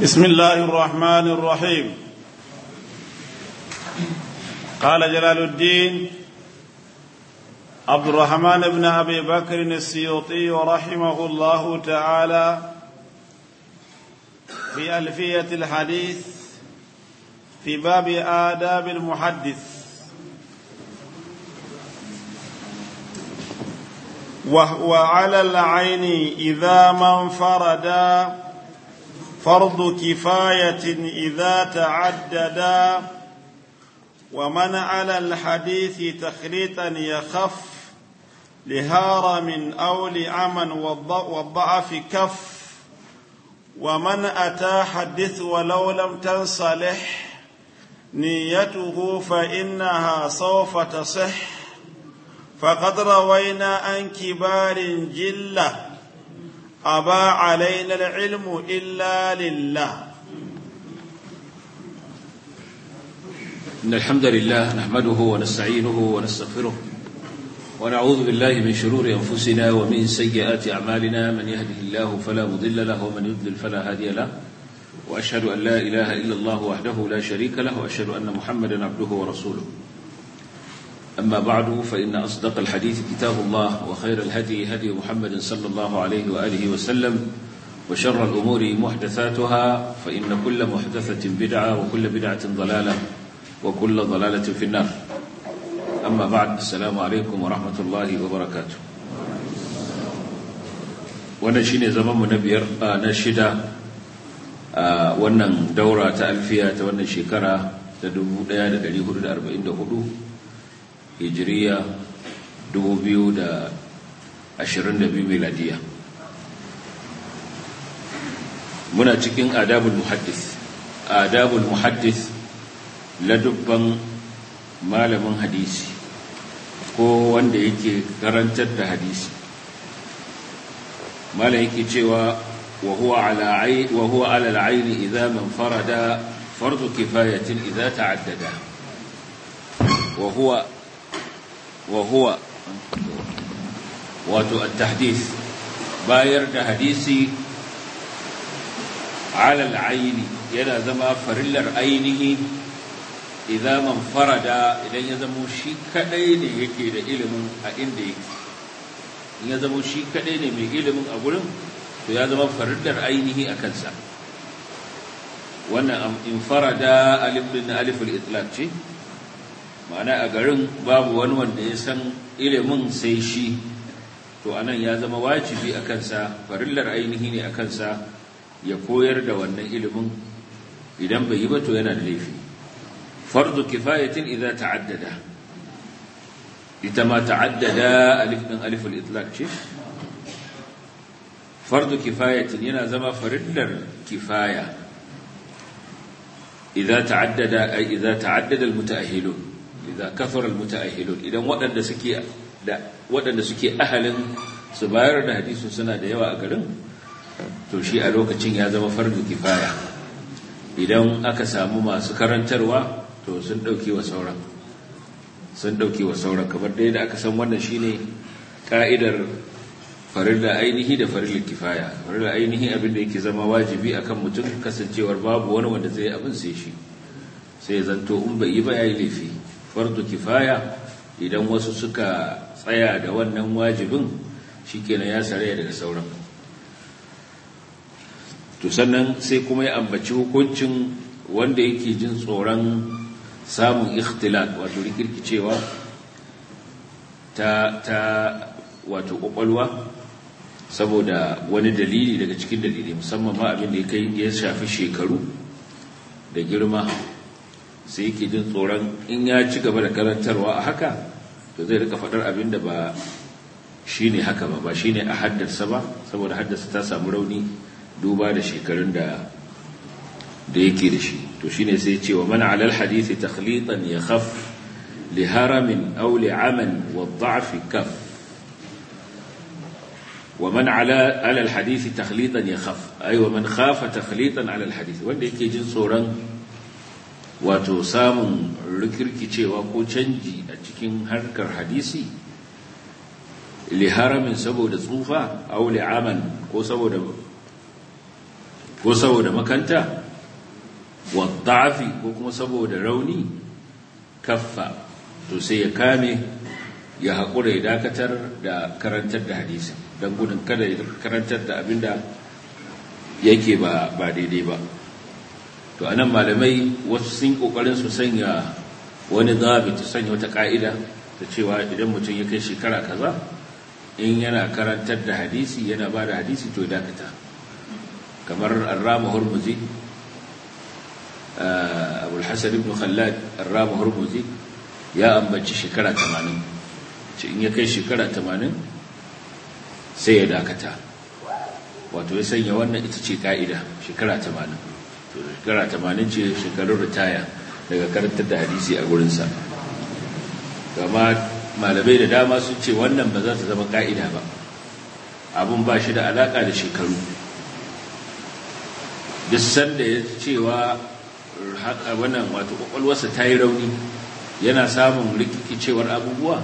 بسم الله الرحمن الرحيم قال جلال الدين عبد الرحمن بن ابي بكر السيوطي رحمه الله تعالى في الفيه الحديث في باب آداب المحدث وهو على العين إذا ما انفردا فرض كفاية إذا تعددا ومن على الحديث تخليطا يخف لهارم أو لعمى والضعف كف ومن أتى حدث ولو لم تنصلح نيته فإنها سوف تصح فقد روينا عن كبار جلة أبى علينا العلم إلا لله إن الحمد لله نحمده ونستعينه ونستغفره ونعوذ بالله من شرور أنفسنا ومن سيئات أعمالنا من يهده الله فلا مضل له ومن يضلل فلا هادي له وأشهد أن لا إله إلا الله وحده لا شريك له وأشهد أن محمدا عبده ورسوله أما بعد فإن أصدق الحديث كتاب الله وخير الهدي هدي محمد صلى الله عليه وآله وسلم وشر الأمور محدثاتها فإن كل محدثة بدعة وكل بدعة ضلالة وكل ضلالة في النار أما بعد السلام عليكم ورحمة الله وبركاته wannan shine zaman mu na biyar na shida a wannan daura ta alfiya ta wannan shekara ta 1444 hijiriya 2022 miladiya muna cikin adabul muhaddis adabul muhaddis ladubban malamin hadisi ko wanda yake karantar da hadisi malam yake cewa wa huwa ala wa huwa ala al-ayn idha man farada fardu kifayatin idha ta'addada wa huwa وهو wato التحديث bayar da hadisi على العين yana zama farillar ainihi idan man farada idan ya zamo shi kadai ne yake da ilimin a inda yake in ya zamo shi kadai ne mai ilimin a gurin to ya zama farillar ainihi a kansa wannan in farada alif din alif al-itlaq ce ma'ana a garin babu wani wanda ya san ilimin sai shi to anan ya zama wajibi a kansa farillar ainihi ne a kansa ya koyar da wannan ilimin idan bai yi ba to yana da laifi fardu kifayatin idza ta'addada ita ma ta'addada alif din alif al-itlaq ce fardu kifayatin yana zama farillar kifaya idza ta'addada ay idza ta'addada al-mutaahhilun idza kafara almutaahhilun idan waɗanda suke da waɗanda suke ahalin su bayar da hadisi suna da yawa a garin to shi a lokacin ya zama fardu kifaya idan aka samu masu karantarwa to sun dauke wa sauran sun dauke wa sauran kamar da yadda aka san wannan shine ka'idar farilla ainihi da farilla kifaya farilla ainihi abin da yake zama wajibi akan mutum kasancewar babu wani wanda zai abin sai shi sai zanto in bai yi ba yayi laifi fardu kifaya idan wasu suka tsaya da wannan wajibin shikenan ya saraya daga sauran to sannan sai kuma ya ambaci hukuncin wanda yake jin tsoron samun ikhtilat wato rikirkicewa ta ta wato kwakwalwa saboda wani dalili daga cikin dalili musamman ma abin da ya kai ya shafi shekaru da girma sai yake jin tsoron in ya ci gaba da karantarwa a haka to zai rika faɗar abin da ba shi ne haka ba ba shi ne a haddasa ba saboda haddasa ta samu rauni duba da shekarun da da yake da shi to shi ne sai ce wa mana alal hadisi takhlitan ya khaf li haramin aw li aman wa dha'fi kaf wa man ala alal hadisi takhlitan ya khaf ay wa man khafa takhlitan alal hadisi wanda yake jin tsoron wato samun rikirkicewa ko canji a cikin harkar hadisi liharamin saboda tsufa aw li'aman ko saboda ko saboda makanta wa da'afi ko kuma saboda rauni kaffa to sai ya kame ya haƙura ya dakatar da karantar da hadisin don gudun kada ya karantar da abinda yake ba ba daidai ba to anan malamai wasu sun kokarin su sanya wani zabi ta sanya wata ka'ida ta cewa idan mutum ya kai shekara kaza in yana karantar da hadisi yana ba da hadisi to dakata kamar arrama hurmuzi abul hasan ibn khallad arrama hurmuzi ya ambaci shekara 80 ce in ya kai shekara 80 sai ya dakata wato ya sanya wannan ita ce ka'ida shekara 80 to shekara 80 ce shekarun ritaya daga karantar da hadisi a gurinsa gama malamai da dama sun ce wannan ba za ta zama ka'ida ba abun ba shi da alaka da shekaru duk sanda ya cewa wannan wato kwakwalwarsa ta yi rauni yana samun rikicewar abubuwa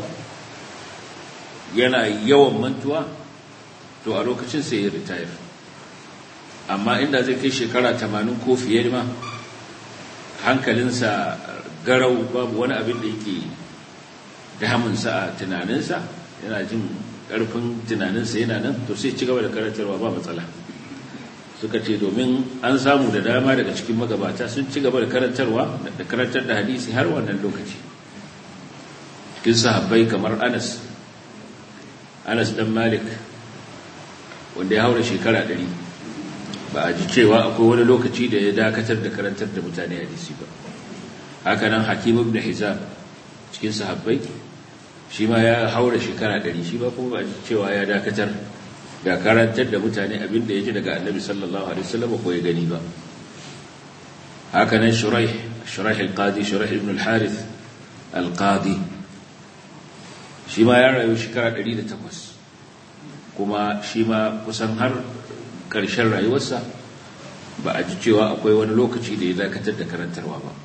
yana yawan mantuwa to a lokacin sai ya retire amma inda zai kai shekara tamanin ko fiye ma hankalinsa garau babu wani abin da yake damunsa a tunaninsa yana jin ƙarfin tunaninsa yana nan to sai ci gaba da karantarwa ba matsala suka ce domin an samu da dama daga cikin magabata sun ci gaba da karantarwa da karantar da hadisi har wannan lokaci cikin sahabbai kamar anas anas dan malik wanda ya haura shekara ɗari ba a ji cewa akwai wani lokaci da ya dakatar da karantar da mutane hadisi ba hakanan hakim ibn hizam cikin sahabbai shi ma ya haura shekara ɗari shi ba kuma ba a ji cewa ya dakatar da karantar da mutane abinda ya ji daga annabi sallallahu alaihi wasallam ko ya gani ba hakanan shuraih shuraih al-qadi shuraih ibn al-harith al-qadi shi ma ya rayu shekara 108 kuma shi ma kusan har ƙarshen rayuwarsa ba a ji cewa akwai wani lokaci da ya dakatar da karantarwa ba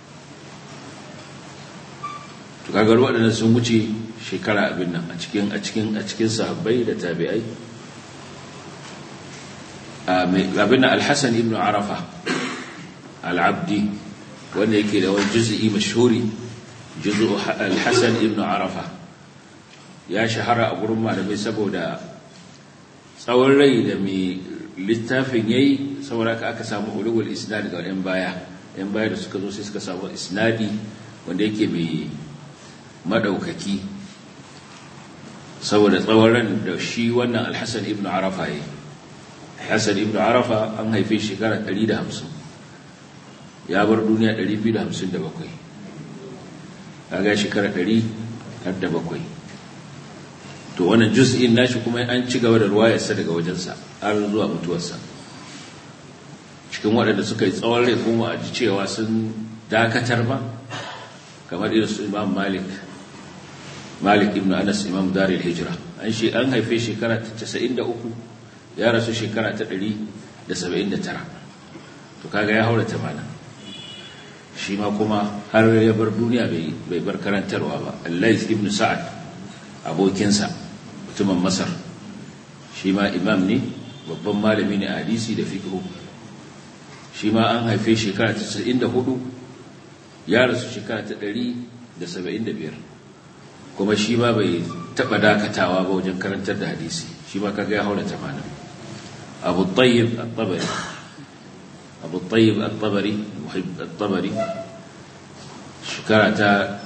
to kaga waɗannan sun wuce shekara abin nan a cikin a cikin a cikin sahabbai da tabi'ai abin al-Hasan ibn Arafa al-Abdi wanda yake da wani juz'i mashhuri juz'u al-Hasan ibn Arafa ya shahara a gurin malamai saboda tsawon rai da mai littafin yayi saboda aka samu ulul isnad ga yan baya yan baya da suka zo sai suka samu isnadi wanda yake mai madaukaki saboda tsawon ran da shi wannan alhassan ibn arafa ya hassan ibn arafa an haife shekara 150 ya bar duniya 257 kaga shekara 107 to wannan juz'in nashi kuma an ci gaba da ruwayarsa daga wajensa har zuwa mutuwarsa cikin waɗanda suka yi tsawon rai kuma a ji cewa sun dakatar ba kamar irin su imam malik malik ibn anas imam daril hijira an shi an haife shekara ta 93 ya rasu shekara ta 179 to kaga ya haura 80 shi ma kuma har ya bar duniya bai bar karantarwa ba allais ibn sa'ad abokinsa mutumin masar shi ma imam ne babban malami ne a hadisi da fiqh shi ma an haife shekara ta 94 ya rasu shekara ta 175 kuma shi ma bai taba dakatawa ba wajen karantar da hadisi shi ma kaga ya haura 80 abu tayyib at-tabari abu tayyib at-tabari muhibb at-tabari shekara ta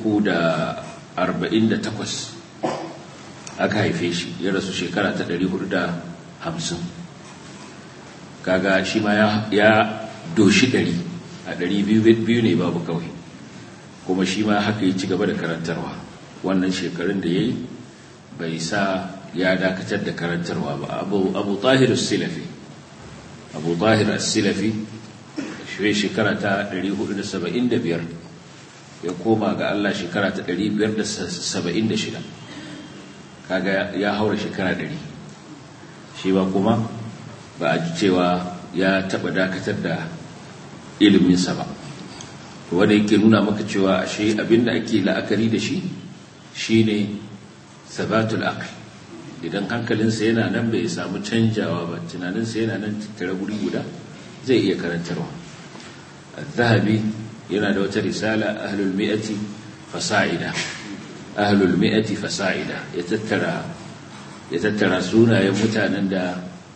348 aka haife shi ya rasu shekara ta 450 kaga shi ma ya doshi 100 a 200 ne babu kawai kuma shi ma haka yi ci gaba da karantarwa wannan shekarun da ya yi bai sa ya dakatar da karantarwa ba abu tahir silafi abu tahir silafi shi shekara ta 475 ya koma ga Allah shekara ta 576 kaga ya haura shekara 100 shi ba kuma ba a ji cewa ya taba dakatar da iliminsa ba wanda yake nuna maka cewa ashe abinda ake la'akari da shi shine sabatul aql idan hankalinsa yana nan bai samu canjawa ba tunaninsa yana nan tattare guri guda zai iya karantarwa zahabi yana da wata risala ahlul mi'ati fasa'ida ahlul mi'ati fasa'ida ya tattara ya tattara sunayen mutanen da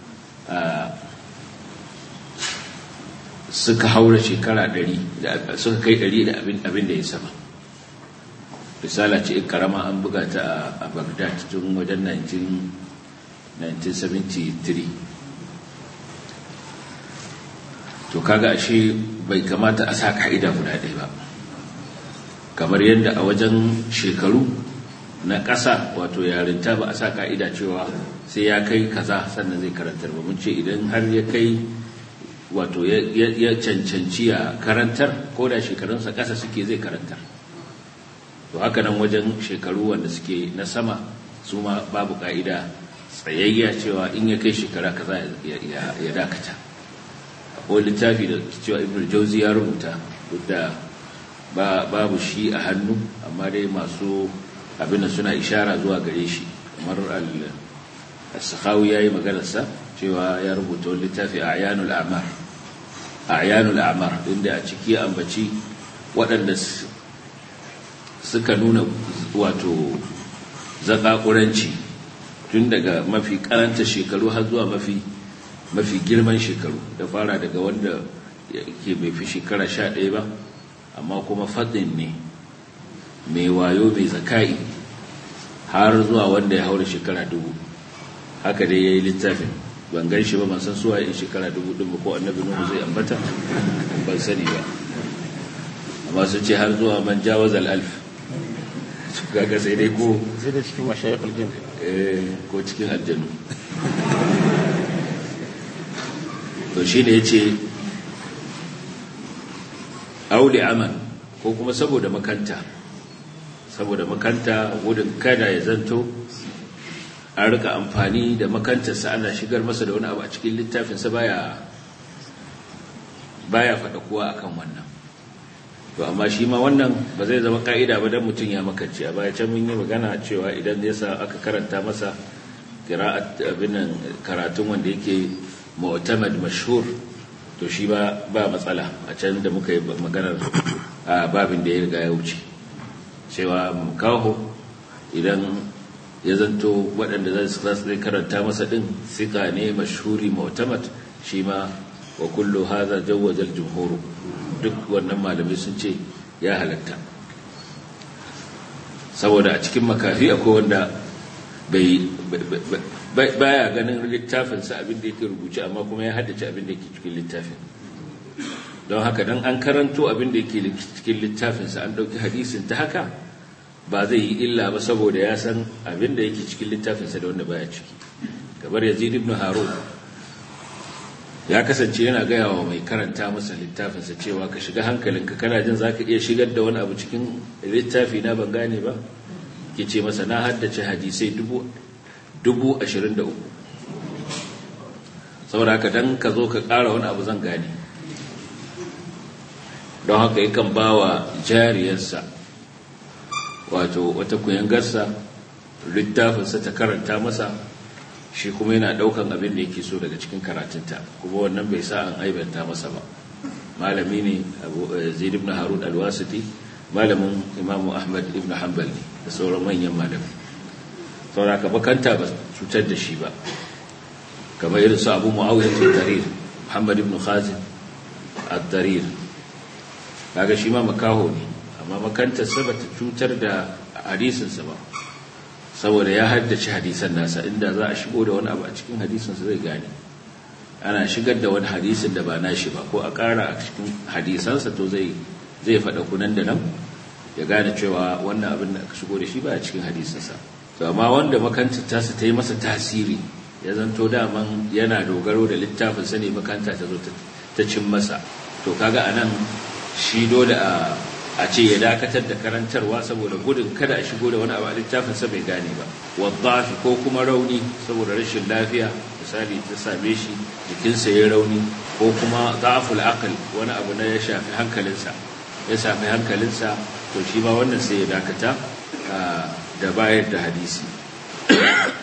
suka haura shekara 100 da suka kai 100 da abin abin da ya sama risala ce karama an buga ta a Baghdad tun wajen 1973 to kaga ashe bai kamata a sa ka'ida guda ɗaya ba kamar yadda a wajen shekaru na ƙasa wato yarinta ba a sa ka'ida cewa sai ya kai kaza sannan zai karantar ba mun ce idan har ya kai wato ya cancanci ya karantar ko da shekarunsa ƙasa suke zai karantar to haka nan wajen shekaru wanda suke na sama su ma babu ka'ida tsayayya cewa in ya kai shekara kaza ya dakata ko littafi da cewa ibn jauzi ya rubuta duk da babu shi a hannu amma dai masu abin da suna ishara zuwa gare shi kamar al-sakhawi yayi maganarsa cewa ya rubuta wani littafi a ayanul a'mar ayanul a'mar inda a ciki ambaci waɗanda suka nuna wato zakakuranci tun daga mafi karanta shekaru har zuwa mafi mafi girman shekaru da fara daga wanda ke bai fi shekara sha ɗaya ba amma kuma fadin ne mai wayo mai zakai har zuwa wanda ya haura shekara dubu haka dai ya yi littafin ban gan shi ba ban san suwa in shekara dubu ɗin ba ko annabi nuhu zai ambata ban sani ba amma su ce har zuwa man jawaz al'alf su kaga sai dai ko sai da cikin mashayikul jin ko cikin aljanu to shi ne ya ce auli aman ko kuma saboda makanta saboda makanta gudun kada ya zanto an rika amfani da makantarsa ana shigar masa da wani abu a cikin littafinsa baya baya faɗa kowa akan wannan to amma shi ma wannan ba zai zama ka'ida ba dan mutum ya makance a baya can mun yi magana cewa idan ya sa aka karanta masa qira'at abinan karatun wanda yake mu'tamad mashhur to shi ba ba matsala a can da muka yi maganar a babin da ya riga ya wuce cewa kaho idan ya zanto waɗanda za su zai karanta masa ɗin sika ne mashhuri mu'tamad shi ma wa kullu hadha jawwaza al-jumhur duk wannan malamai sun ce ya halatta saboda a cikin makafi akwai wanda bai baya ganin littafinsa abin da yake rubuce amma kuma ya haddace abin da yake cikin littafin don haka dan an karanto abin da yake cikin littafinsa an ɗauki hadisin ta haka ba zai yi illa ba saboda ya san abin da yake cikin littafinsa da wanda baya ciki kamar yazid ibn harun ya kasance yana gaya wa mai karanta masa littafinsa cewa ka shiga hankalinka kana jin za ka iya shigar da wani abu cikin littafi na ban gane ba ke ce masa na haddace hadisai dubu ashirin da uku saboda haka don ka zo ka ƙara wani abu zan gane don haka yakan ba wa jariyarsa wato wata kuyangarsa littafinsa ta karanta masa shi kuma yana daukan abin da yake so daga cikin karatunta kuma wannan bai sa an aibanta masa ba malami ne abu zaid ibn harun alwasiti malamin imamu ahmad ibn hanbal ne da sauran manyan malamai saboda ka bakanta ba cutar da shi ba kamar irin su abu muawiyah ad-darir muhammad ibn khazin ad-darir kaga shi ma makaho ne amma makantar sa bata cutar da hadisinsa ba saboda ya haddace hadisan nasa inda za a shigo da wani abu a cikin hadisinsa zai gane ana shigar da wani hadisin da ba nashi ba ko a ƙara a cikin hadisansa to zai zai faɗa kunan da nan ya gane cewa wannan abin da aka shigo da shi ba a cikin hadisinsa to amma wanda makanta tasa ta yi masa tasiri ya zanto daman yana dogaro da littafin sa ne makanta ta zo ta cin masa to kaga anan shi dole a a ce ya dakatar da karantarwa saboda gudun kada a shigo da wani abu a littafinsa bai gane ba waddafi ko kuma rauni saboda rashin lafiya misali ta same shi jikinsa ya rauni ko kuma za'aful aql wani abu na ya shafi hankalinsa ya shafi hankalinsa to shi ma wannan sai ya dakata da bayar da hadisi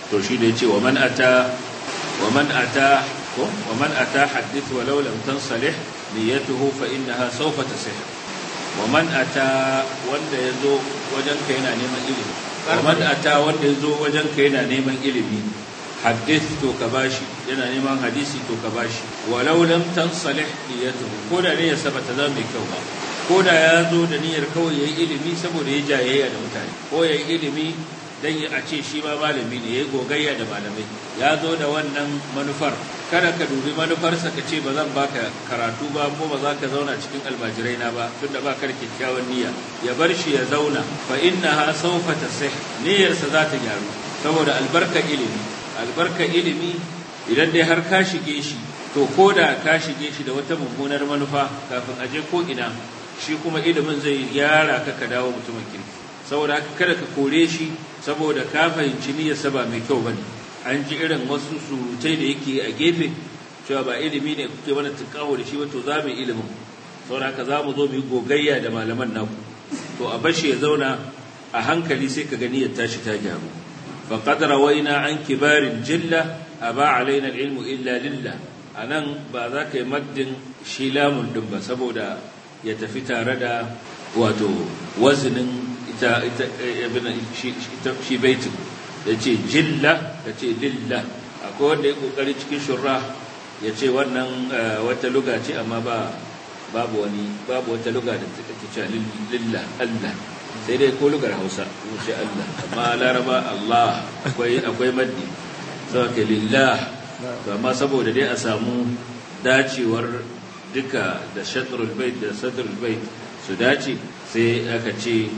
to shi da yace wa man ata wa man ata ko wa man ata hadith walau lam tansalih niyyatuhu fa innaha sawfa tasih wa man ata wanda yazo wajen ka yana neman ilimi wa man ata wanda yazo wajen ka yana neman ilimi hadith to ka bashi yana neman hadisi to ka bashi walau lam tansalih niyyatuhu ko da ne ya sabata za mai kyau ba ko da ya zo da niyyar kawai yayi ilimi saboda ya jayayya da mutane ko yayi ilimi dan a ce shi ma malami ne yayi gogayya da malamai ya zo da wannan manufar kada ka dubi manufarsa ka ce ba zan baka karatu ba ko ba za ka zauna cikin almajirai na ba tunda ba ka da kyakkyawan niyya ya bar shi ya zauna fa innaha sawfa tasih niyyarsa za ta gyaru saboda albarka ilimi albarka ilimi idan dai har ka shige shi to ko da ka shige shi da wata mummunar manufa kafin a je ko ina shi kuma ilimin zai gyara ka ka dawo mutumin kirki saboda haka kada ka kore shi saboda ka fahimci niyyarsa ba mai kyau bane an ji irin wasu surutai da yake a gefe cewa ba ilimi ne kuke mana tunkawo da shi ba to za mu yi ilimin saboda haka za mu zo mu yi gogayya da malaman naku to a bashi ya zauna a hankali sai ka gani ya tashi ta gyaru faqad rawaina an kibarin jilla aba alaina ilmu illa lillah anan ba za ka yi maddin shi lamun din ba saboda ya tafi tare da wato wazinin ita ita shi baitin ya ce jilla ka ce lillah akwai wanda ya kokari cikin shurra ya ce wannan wata luga ce amma ba babu wani babu wata luga da take cewa lillah Allah sai dai ko lugar Hausa mu ce Allah amma Laraba Allah akwai akwai maddi saboda lillah to amma saboda dai a samu dacewar duka da shatrul bait da sadrul bait su dace sai aka ce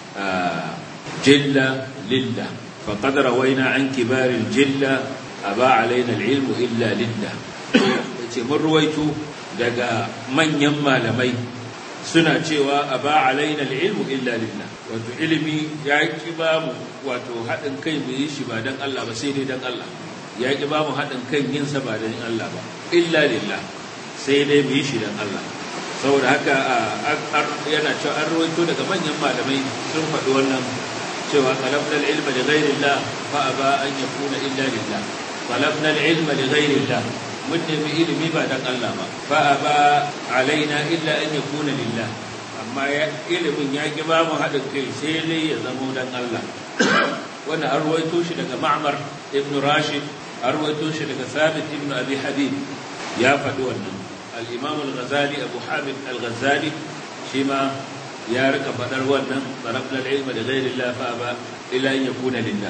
jilla lillah faqad rawaina an kibaril jilla aba alaina alilmu illa lillah yace mun ruwaito daga manyan malamai suna cewa aba alaina alilmu illa lillah wato ilimi ya ki ba mu wato haɗin kai mu yi shi ba dan Allah ba sai dai dan Allah ya ki ba mu haɗin kan yin sa ba dan Allah ba illa lillah sai dai mu yi shi dan Allah saboda haka yana cewa an rawaito daga manyan malamai sun faɗi wannan cewa talabna al-ilma li ghayrillah fa aba an yakuna illa lillah talabna al-ilma li ghayrillah mun nemi ilimi ba dan Allah ba fa aba alaina illa an yakuna lillah amma ilimin ya ki ba mu haɗin kai sai dai ya zamo dan Allah wannan an rawaito shi daga Ma'mar ibn Rashid an rawaito shi daga Thabit ibn Abi Habib ya faɗi wannan الإمام الغزالي أبو حامد الغزالي شما يا رك فدر ونن طلبنا العلم لغير الله فأبى إلا أن يكون لله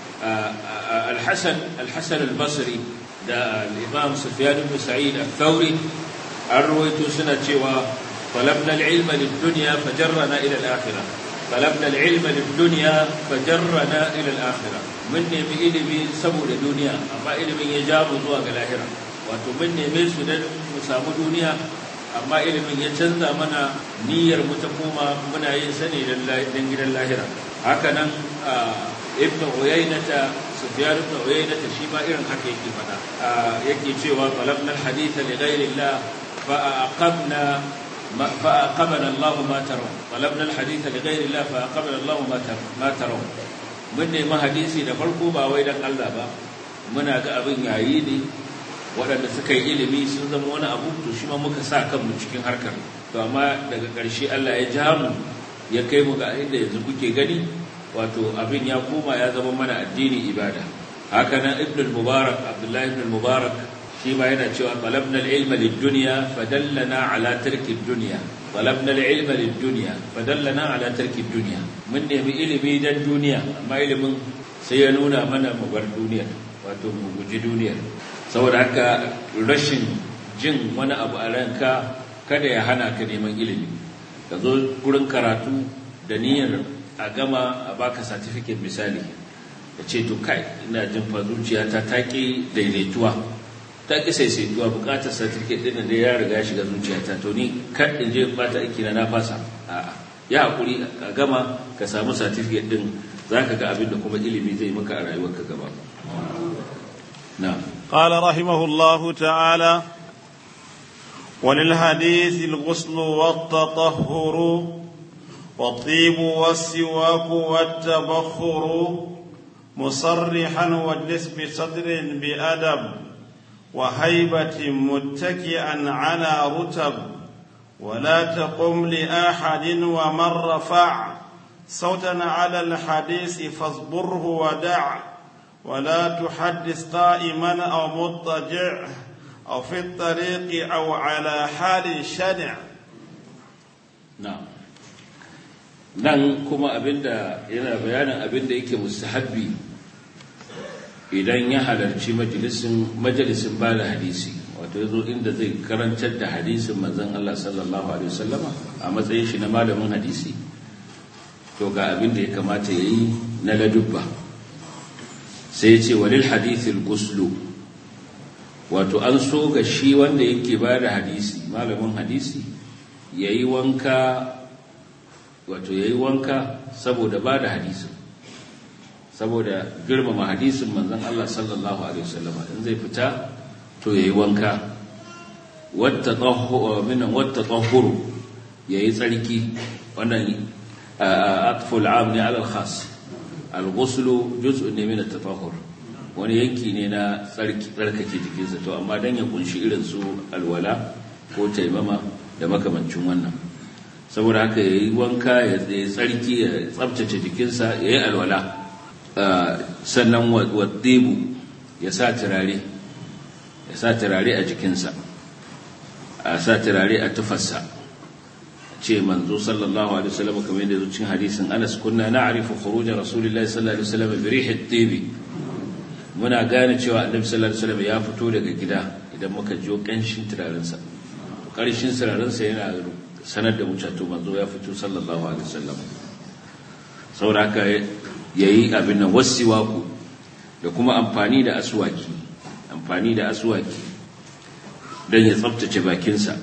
الحسن الحسن البصري دا الإمام سفيان بن سعيد الثوري أرويت سنة شوى طلبنا العلم للدنيا فجرنا إلى الآخرة طلبنا العلم للدنيا فجرنا إلى الآخرة مني بإلمي سبو الدنيا أما إلمي يجاب زواج الآخرة wato mun neme su don mu samu duniya amma ilimin ya canza mana niyyar mu ta koma muna yin sani don gidan lahira haka nan ibn uyaynata sufyan ibn uyaynata shi ma irin haka yake fada yake cewa talabna alhadith li ghayri allah fa aqamna fa aqamana allah ma taraw talabna alhadith li ghayri allah fa aqamana allah ma taraw mun nemi hadisi da farko ba wai dan Allah ba muna ga abin yayi ne waɗanda suka yi ilimi sun zama wani abu to shi ma muka sa kanmu cikin harkar to amma daga ƙarshe Allah ya ja mu ya kai mu ga inda yanzu kuke gani wato abin ya koma ya zama mana addini ibada haka nan ibn al-mubarak abdullahi ibn al-mubarak shi ma yana cewa talabna al-ilma lid-dunya fadallana ala tarki ad-dunya talabna al-ilma lid-dunya fadallana ala tarki ad-dunya mun nemi ilimi dan duniya amma ilimin sai ya nuna mana mu bar duniyar wato mu guji duniyar saboda haka rashin jin wani abu a ranka kada ya hana ka neman ilimi ka zo gurin karatu da niyyar a gama a baka certificate misali da ce to kai ina jin fa zuciyata ta ki daidaituwa ta ki saisaituwa bukatar certificate din da ya riga shiga zuciyata to ni kar in je bata aiki na na fasa a'a ya hakuri ka gama ka samu certificate din zaka ga abin da kuma ilimi zai maka a rayuwarka gaba na'am قال رحمه الله تعالى وللحديث الغسل والتطهر والطيب والسواك والتبخر مصرحا واجلس بصدر بأدب وهيبة متكئا على رتب ولا تقم لأحد ومن رفع صوتا على الحديث فاصبره ودع ولا تحدث قائما أو مضطجع أو في الطريق أو على حال شنع na'am nan kuma abinda yana bayanin abinda yake mustahabbi idan ya halarci majalisin majalisin bada hadisi wato yazo inda zai karantar da hadisin manzon Allah sallallahu alaihi wasallama a matsayin shi na malamin hadisi to ga abinda ya kamata yayi na ladubba sai ya ce walil hadithil guslu wato an so ga shi wanda yake bada hadisi malamin hadisi ya yi wanka wato ya yi wanka saboda ba da hadisin saboda girmama hadisin manzan Allah sallallahu Alaihi wasallama in zai fita to ya yi wanka wata tsahuru ya yi tsarki wannan atful am ne alal khas al-ghuslu juz'un ne min at-tatahhur wani yanki ne na tsarkake jikinsa to amma dan ya kunshi irin su alwala ko taimama da makamancin wannan saboda haka ya yi wanka ya tsarki ya tsabtace jikinsa ya yi alwala sannan waɗebu ya sa turare ya sa turare a jikinsa a sa turare a tufarsa ce manzo sallallahu alaihi wasallam kamar yadda zucin hadisin Anas kunna na'rifu khuruj rasulillahi sallallahu alaihi wasallam bi rih at-tib muna gane cewa annabi sallallahu alaihi wasallam ya fito daga gida idan muka jiyo kanshin turarensa ƙarshen sirarinsa yana sanar da mucato manzo ya fito sallallahu alaihi wasallam sauraka ya yi abin nan wasiwaku da kuma amfani da asuwaki amfani da asuwaki don ya tsabtace bakinsa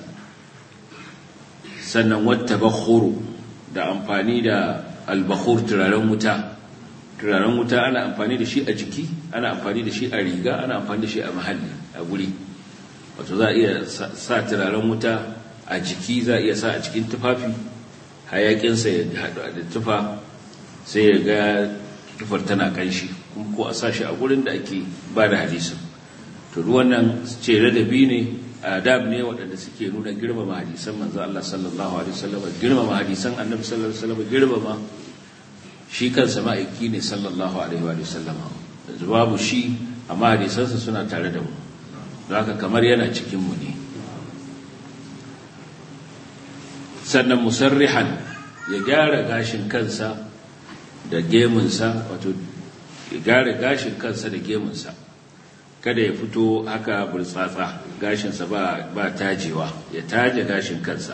sannan wata bakhuru da amfani da albakhur turaren wuta turaren wuta ana amfani da shi a jiki ana amfani da shi a riga ana amfani da shi a mahalli a guri wato za a iya sa turaren wuta a jiki za a iya sa a cikin tufafi hayakinsa ya haɗu da tufa sai ya ga tufar tana kanshi kuma ko a sa shi a gurin da ake ba da hadisin to wannan ce ladabi ne adab ne waɗanda suke nuna girmama hadisan manzo Allah sallallahu alaihi wasallam girmama hadisan annabi sallallahu alaihi wasallam girmama shi kansa ma'aiki ne sallallahu alaihi wasallam yanzu babu shi amma hadisansa suna tare da mu haka kamar yana cikinmu ne sannan musarrihan ya gyara gashin kansa da gemunsa wato ya gyara gashin kansa da gemunsa kada ya fito haka burtsatsa gashinsa ba, ba tajewa ya taje gashin kansa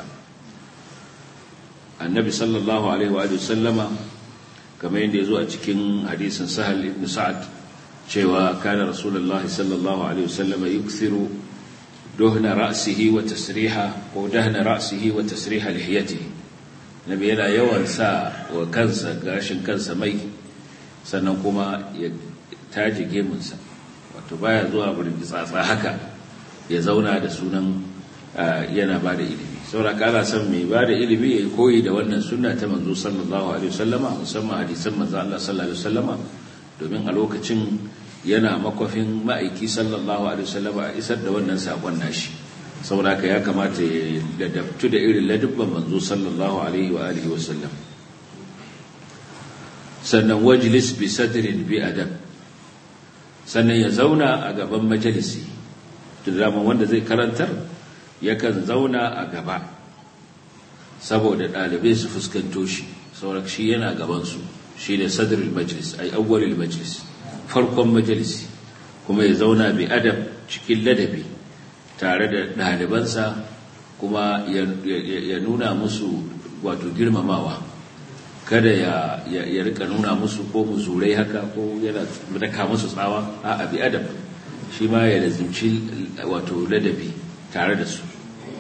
annabi sallallahu alaihi wa sallama kamar yadda ya zo a cikin hadisin sahal ibn sa'ad cewa kana rasulullah sallallahu alaihi wasallam yukthiru duhna ra'sihi wa tasriha ko dahna ra'sihi wa tasriha lihiyatihi nabi yana yawan sa wa kansa gashin kansa mai sannan kuma ya taje gemunsa wato baya zuwa burin tsatsa haka ya zauna da sunan yana ba da ilimi saboda kana son mai ba da ilimi ya koyi da wannan sunna ta manzo sallallahu alaihi wasallama musamman hadisan manzo Allah sallallahu alaihi wasallama domin a lokacin yana makwafin ma'aiki sallallahu alaihi wasallama a isar da wannan sakon nashi saboda haka ya kamata ya ladabtu da irin ladubban manzo sallallahu alaihi wa alihi wasallam sannan wajlis bi sadrin bi adab sannan ya zauna a gaban majalisi da wanda zai karantar yakan zauna a gaba saboda ɗalibai su fuskanto shi saurak shi yana gabansu shi ne sadrul majlis ai awwalul majlis farkon majalisi kuma ya zauna bi adab cikin ladabi tare da ɗalibansa kuma ya nuna musu wato girmamawa kada ya, ya, rika nuna musu ko muzurai haka ko yana daka musu tsawa a abi adab shi ma ya lazimci wato ladabi tare da su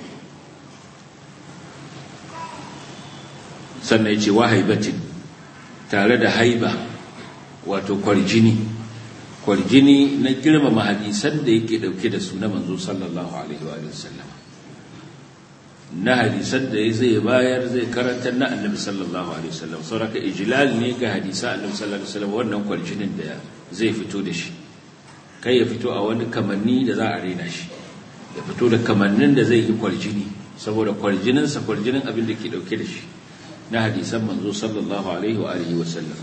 sannan ya ce wa haibatin tare da haiba wato kwarjini kwarjini na girmama hadisan da yake dauke da su na manzo sallallahu alaihi wa sallam na hadisan da zai bayar zai karanta na annabi sallallahu alaihi wasallam sauraka ijlal ne ga hadisan annabi sallallahu alaihi wasallam wannan kwarjinin da zai fito da shi kai ya fito a wani kamanni da za a rena shi ya fito da kamannin da zai yi kwarjini saboda kwarjininsa kwarjinin abin da ke dauke da shi na hadisan manzo sallallahu alaihi wa alihi wasallam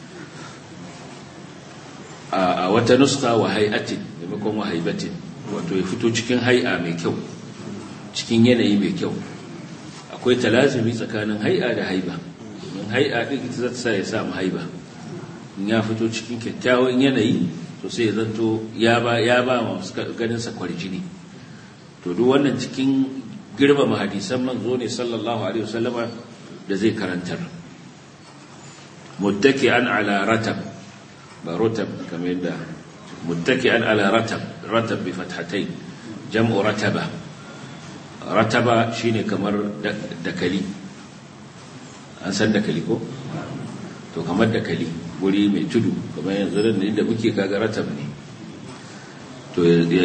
a wata nuska wa hay'atin maimakon wa haibatin wato ya fito cikin hay'a mai kyau cikin yanayi mai kyau akwai talazumi tsakanin hai'a da haiba domin hai'a din ita za ta sa ya samu haiba in ya fito cikin kyakkyawan yanayi to sai ya zanto ya ba ya ba masu ganin sa kwarjini to duk wannan cikin girmama hadisan manzo ne sallallahu alaihi wasallama da zai karantar muttaki'an ala ratab ba rutab kamar yadda muttaki'an ala ratab ratab bi fathatayn jam'u rataba rataba shine kamar dakali an san dakali ko to kamar dakali guri mai tudu kamar yanzu da inda muke kaga ratab ne to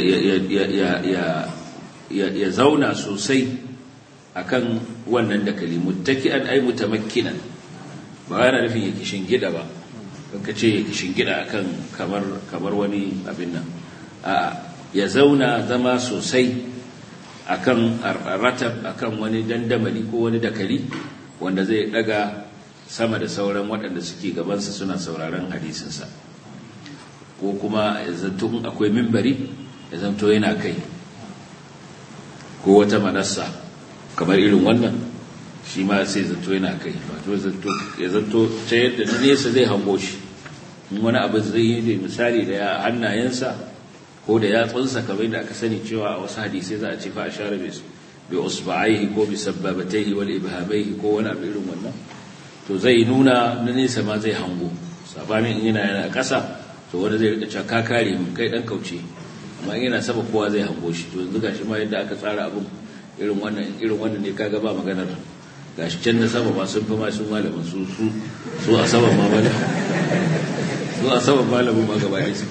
ya zauna sosai akan wannan dakali muttaki'an ay mutamakkinan ba yana nufin ya kishin gida ba ka ce ya kishin gida akan kamar kamar wani abin nan a ya zauna zama sosai akan ratab akan wani dandamali ko wani dakali wanda zai daga sama da sauran waɗanda suke gabansa suna sauraron hadisinsa ko kuma ya zanto akwai mimbari ya zanto yana kai ko wata manassa kamar irin wannan shi ma sai zanto yana kai wato ya zanto ta yadda na nesa zai hango shi in wani abu zai yi da misali da hannayensa ko da yatsunsa kamar da aka sani cewa a wasu hadisai za a ce fa a share bi usba'aihi ko bi sabbabataihi wal ibhamaihi ko wani abu irin wannan to zai nuna na nesa ma zai hango sabanin in yana yana ƙasa to wani zai rika cewa ka kare mun kai dan kauce amma yana saba kowa zai hango shi to yanzu gashi ma yadda aka tsara abun irin wannan irin wannan ne kaga ba maganar gashi can na sama ma sun fi ma sun malamin su su su a sama ma malamin su a sama malamin ma gaba ɗaya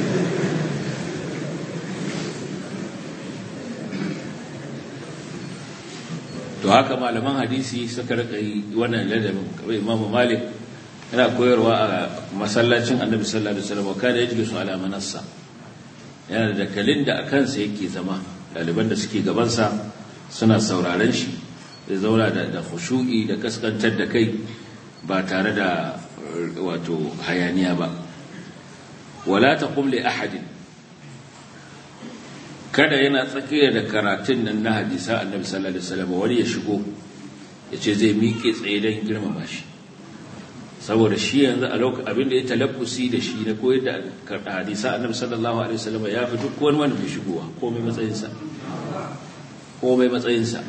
to haka malaman hadisi suka rika yi wannan ladabin kamar imamu malik yana koyarwa a masallacin annabi sallallahu alaihi wasallam kada ya su ala manassa yana da dakalin da a kansa yake zama ɗaliban da suke gabansa suna sauraren shi zai zauna da da khushu'i da kaskantar da kai ba tare da wato hayaniya ba wala taqum li ahadin kada yana tsakiyar da karatun nan na hadisa annabi sallallahu alaihi wasallam wani ya shigo ya ce zai miƙe tsaye don girmama shi saboda shi yanzu a lokacin abinda ya talabbusi da shi na koyar da hadisa annabi sallallahu alaihi wasallam ya fi duk wani wanda bai shigowa komai matsayinsa komai matsayinsa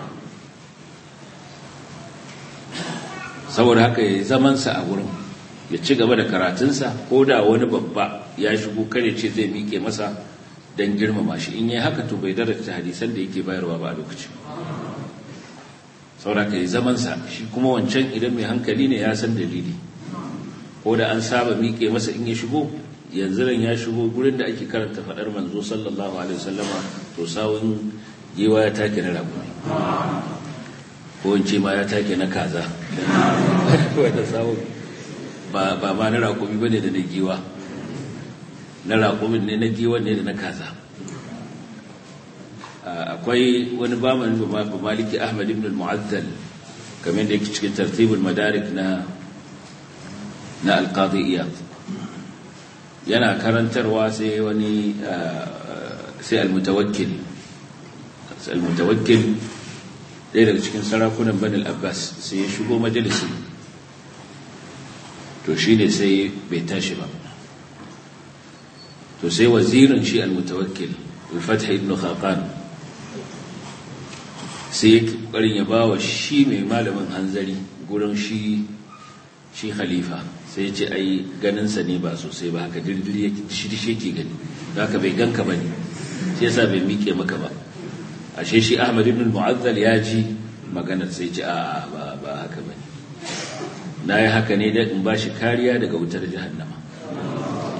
saboda haka ya zamansa a wurin ya ci gaba da karatunsa ko da wani babba ya shigo kare ce zai miƙe masa don girmama shi in yi haka to bai daraja hadisan da yake bayarwa ba a lokacin saboda ka yi zamansa shi kuma wancan idan mai hankali ne ya san dalili ko da an saba miƙe masa in ya shigo yanzu ran ya shigo gurin da ake karanta faɗar manzo sallallahu alaihi wasallama to sawun gewa ya take na rago ko in ce ma ya take na kaza wanda sawun ba ba ma na raƙumi bane da na giwa na raƙumin ne na giwan ne da na kaza akwai wani bamani ba maliki ahmad ibn al-mu'azzal kamar da yake cikin tartibul madarik na na alqadi iyad yana karantarwa sai wani sai al-mutawakkil sai al-mutawakkil ɗaya daga cikin sarakunan bani al-abbas sai ya shigo majalisi to shine sai bai tashi ba to sai wazirin shi al-mutawakkil al-fath ibn khaqan sai yake ƙoƙarin ya ba wa shi mai malamin hanzari gurin shi shi khalifa sai ce ai ganinsa ne ba sosai ba haka dirdiri yake shi ke gani da haka bai ganka ba ne sai yasa bai miƙe maka ba ashe shi ahmad ibn mu'azzal ya ji maganar sai ce a ba ba haka ba ne na yi haka ne da in ba shi kariya daga wutar jahannama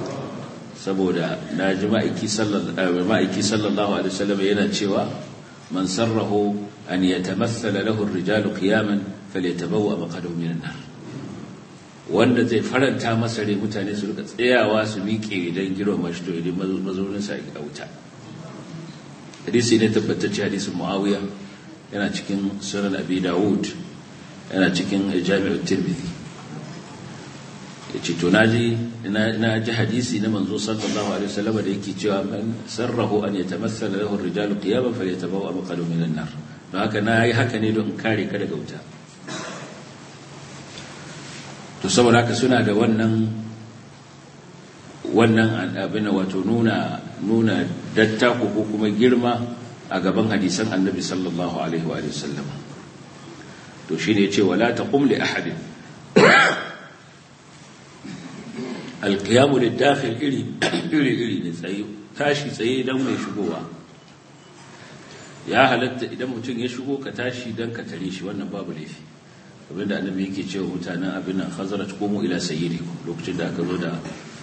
saboda na ji ma'aiki sallallahu alaihi wasallam yana cewa man sarrahu an yatamassala lahu ar-rijalu qiyaman falyatabawwa maqadahu min an-nar wanda zai faranta masa rai mutane su rika tsayawa su miƙe idan girma shi to idan mazaunin sa a wuta hadisi ne tabbatacce hadisin muawiya yana cikin sunan abi dawud yana cikin jami'ut tirmidhi yace to naji na ji hadisi na manzo sallallahu alaihi wasallam da yake cewa man sarrahu an yatamassala lahu ar-rijalu qiyaman falyatabawwa maqadahu min an-nar don haka na yi haka ne don kare ka daga wuta to saboda haka suna da wannan wannan abin wato nuna nuna dattako ko kuma girma a gaban hadisan annabi sallallahu alaihi wa sallam to shine yace wala taqum li ahadin alqiyamu lidakhil iri iri iri ne tsaye tashi tsaye dan mai shigowa ya halatta idan mutum ya shigo ka tashi dan ka tare shi wannan babu laifi abinda annabi yake cewa mutanen abin nan khazaraj qumu ila sayyidikum lokacin da aka zo da